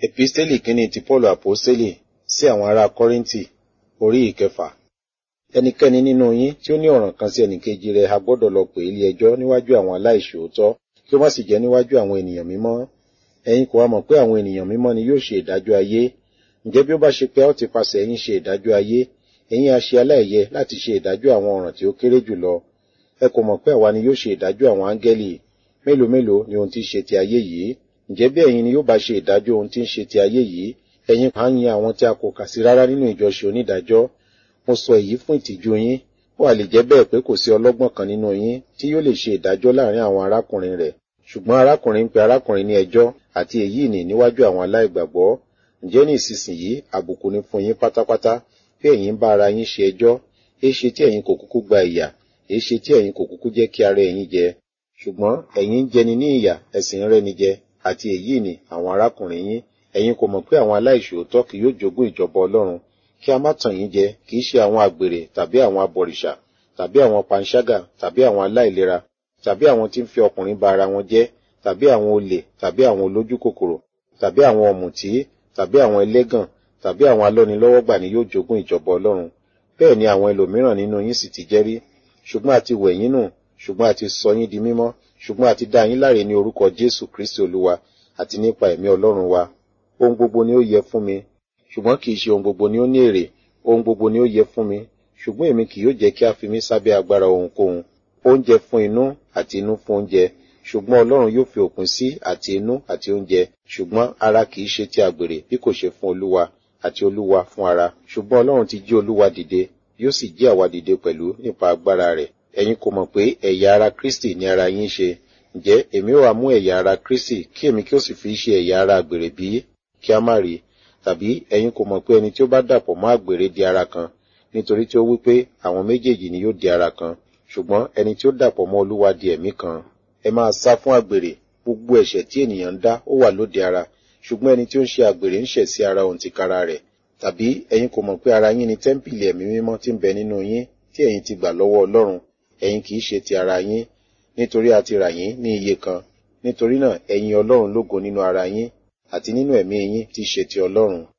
Episteli kínní ti Pọ́ọ̀lù Àpọ́sítélì sí àwọn ará Kọ́ríńtì orí ìkẹfà. Ẹnikẹ́ni nínú yín tí ó ní ọ̀ràn kan sí ẹnìkejì rẹ̀ a gbọ́dọ̀ lọ pè ilé ẹjọ́ níwájú àwọn aláìṣòótọ́ kí ó má sì jẹ́ níwájú àwọn ènìyàn mímọ́. Ẹ̀yin kò wá mọ̀ pé àwọn ènìyàn mímọ́ ni yóò ṣe ìdájọ́ ayé. Ǹjẹ́ bí ó bá ṣe pé a ó ti pasẹ̀ ẹ̀yin ṣe ìdájọ́ ayé, ẹ̀yin a ṣe aláìyẹ láti ṣe ìdájọ́ àwọn ọ̀ràn tí ó kéré jùlọ. Ẹ kò mọ̀ pé àwa ni yóò ṣe ìdájọ́ àwọn áńgẹ́lì. Mélòó mélòó ni ohun tí ń ṣe ti ayé yìí? Ǹjẹ́ bí ẹ̀yin ni yóò bá ṣe ìdájọ́ ohun tí ń ṣe ti ayé yìí, ẹ̀yin kàn ń yin àwọn tí a kò kà sí rárá nínú ìjọsìn onídàájọ́. Mo sọ èyí fún ìtìjú yín. Ó wà lè jẹ́ bẹ́ẹ̀ pé kò sí ọlọ́gbọ́n kan nínú yín tí yóò lè ṣe ìdájọ́ láàrin àwọn arákùnrin rẹ̀. Ṣùgbọ́n arákùnrin ń pe arákùnrin ní ẹjọ́ àti èyí ni níwájú àwọn aláìgbàgbọ́. Ǹjẹ́ ní ìsinsìnyí àbùkù ni fún yín pátápátá bí ẹ̀yin ń bá ara yín ṣe ẹjọ́? Èéṣe tí ẹ̀yin kò kúkú gba ìyà? Èéṣe tí ẹ̀yin kò kúkú jẹ́ kí ara ẹ̀yin jẹ? Ṣùgbọ́n ẹ̀yin ń jẹni ní ìyà, ẹ̀sìn ń rẹ́ni jẹ, àti èyí ni àwọn arákùnrin yín. Ẹ̀yin kò mọ̀ pé àwọn aláìṣòótọ́ kì yóò jogún ìjọba Ọlọ́run. Kí a má tàn yín jẹ, kì í ṣe àwọn àgbèrè tàbí àwọn abọ̀rìṣà tàbí àwọn panṣágà tàbí àwọn aláìlera tàbí àwọn tí ń fi ọkùnrin ba ara wọn jẹ́ tàbí àwọn olè tàbí àwọn olójú kòkòrò tàbí àwọn ọ̀mùtí tàbí àwọn ẹlẹ́gàn tàbí àwọn alọ́nilọ́wọ́gbà ni yóò jogún ìjọba Ọlọ́run. Bẹ́ẹ̀ ni àwọn ẹlòmíràn nínú yín sì ti jẹ́ rí. Ṣùgbọ́n a ti wẹ̀ yín nù, ṣùgbọ́n a ti sọ yín di mímọ́, ṣùgbọ́n a ti dá yín láre ní orúkọ Jésù Kristi Olúwa àti nípa ẹ̀mí Ọlọ́run wa. Ohun gbogbo ni ó yẹ fún mi, ṣùgbọ́n kì í ṣe ohun gbogbo ni ó ní èrè. Ohun gbogbo ni ó yẹ fún mi, ṣùgbọ́n èmi kì yóò jẹ́ kí a fi mí sábẹ́ agbára ohunkóhun. Oúnjẹ fún inú àti inú fún oúnjẹ, ṣùgbọ́n Ọlọ́run yóò fi òpin sí àti inú àti oúnjẹ. Ṣùgbọ́n ara kì í ṣe ti àgbèrè bí kò ṣe fún Olúwa àti Olúwa fún ara. Ṣùgbọ́n Ọlọ́run ti jí Olúwa dìde, yóò sì jí àwa dìde pẹ̀lú nípa agbára rẹ̀. Ẹ̀yin kò mọ̀ pé ẹ̀yà ara Kristi ni ara yín ṣe. Ǹjẹ́ èmi ó wá mú ẹ̀yà ara Kristi kí èmi kí ó sì fi ṣe ẹ̀yà ara àgbèrè bí? Kí a má rí. Tàbí ẹ̀yin kò mọ̀ pé ẹni tí ó bá dàpọ̀ mọ́ àgbèrè di ara kan, nítorí tí ó wí pé àwọn méjèèjì ni yóò di ara kan. Ṣùgbọ́n ẹni tí ó dàpọ̀ mọ́ Olúwa di ẹ̀mí kan. Ẹ máa sá fún àgbèrè. Gbogbo ẹ̀ṣẹ̀ tí ènìyàn ń dá ó wà lóde ara. Ṣùgbọ́n ẹni tí ó ń ṣe àgbèrè ń ṣẹ̀ sí ara òun tìkára rẹ̀. Tàbí ẹ̀yin kò mọ̀ pé ara yín ni tẹ́ḿpìlì ẹ̀mí mímọ́ tí ń bẹ nínú yín tí ẹ̀yin ti gbà lọ́wọ́ Ọlọ́run. Ẹ̀yin kì í ṣe ti ara yín, nítorí a ti rà yín ní iye kan. Nítorí náà ẹ̀yin Ọlọ́run lógo nínú ara yín àti nínú ẹ̀mí yín tí í ṣe ti Ọlọ́run.